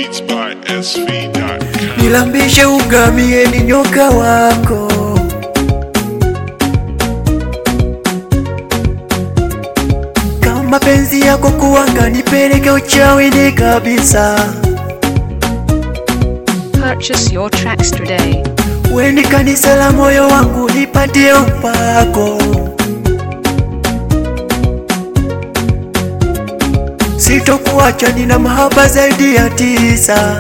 Beats by SV.com. Nilambishe ugamie ni nyoka wako kama penzi yako kuwanga nipeleke uchawini kabisa Purchase your tracks today. weni kanisa la moyo wangu nipatie upako sitokuacha nina mahaba zaidi ya tisa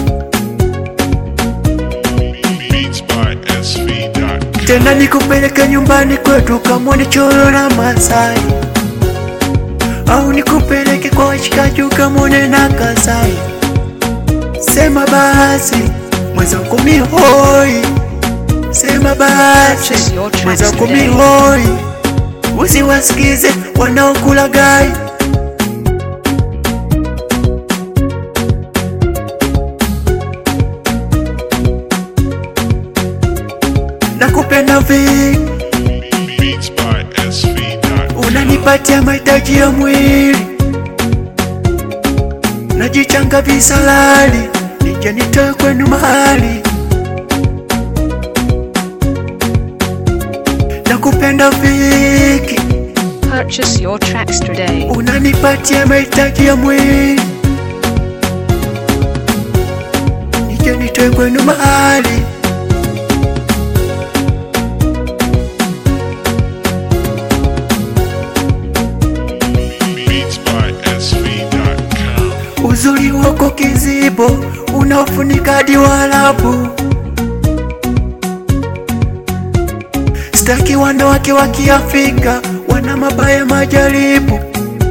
Beats by SV.com. tena nikupeleke nyumbani kwetu kamwone choro na Masai, au nikupeleke kwa washikaji ukamwone na Kasai. Sema basi mwenzangu mihoi, sema basi Purchase your tracks mwenzangu today. mihoi, usiwasikize wanaokula gai. Nakupenda vingi Beats by SV.com. unanipatia mahitaji ya mwili, najichanga visalali, nije nitoe kwenu mahali. Nakupenda viki, Purchase your tracks today. unanipatia mahitaji ya mwili, nije nitoe kwenu mahali. Beats by SV.com. Uzuri wako kizibo unaofunika hadi Waarabu. Staki wanawake wa Kiafrika wana mabaya majaribu.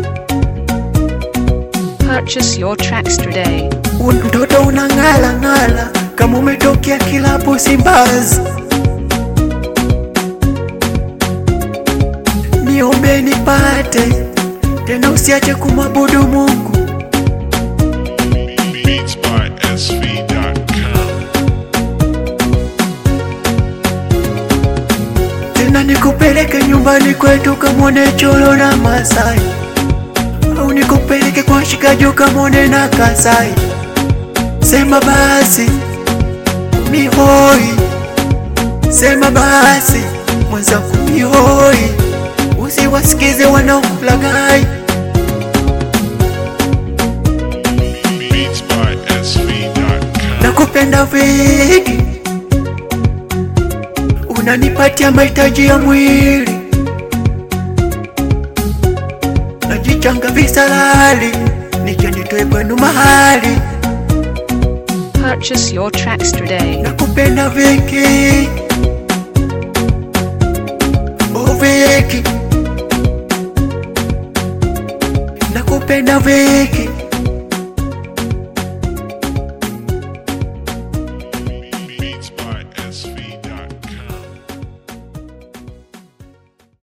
Purchase your tracks today. Un- Mtoto unang'ala ng'ala kama umetokea kilabu Simbazi. Niombe nipate tena, usiache kumwabudu Mungu. Beats by SV.com. tena nikupeleke nyumbani kwetu kamwone cholo na Masai, au nikupeleke kwa shikaji kamwone na Kasai. Sema basi mihoi, sema basi mwenzangu mihoi, usiwasikize wanaokulaghai. Beats by SV.com. Nakupenda vingi, unanipatia mahitaji ya mwili, najichanga visalali, nije nitoe kwenu mahali. Purchase your tracks today. Nakupenda vingi,